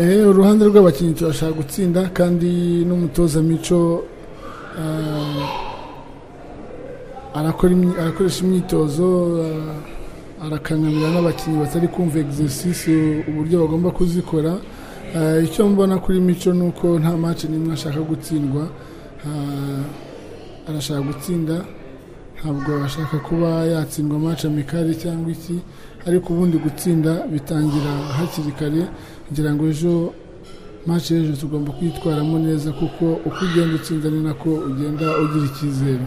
uruhande rw'abakinnyi turashaka gutsinda kandi n'umutoza mico arakoresha imyitozo arakangamira n'abakinnyi batari kumva egisesisi uburyo bagomba kuzikora icyo mbona kuri mico ni uko nta maci n'imwe ashaka gutsindwa arashaka gutsinda ntabwo ashaka kuba yatsindwa amaci amikari cyangwa iki ariko ubundi gutsinda bitangira hakiri kare kugira ngo ejo maci y'ejo tugomba kuyitwaramo neza kuko uko ugenda utsinda ni nako ugenda ugira icyizere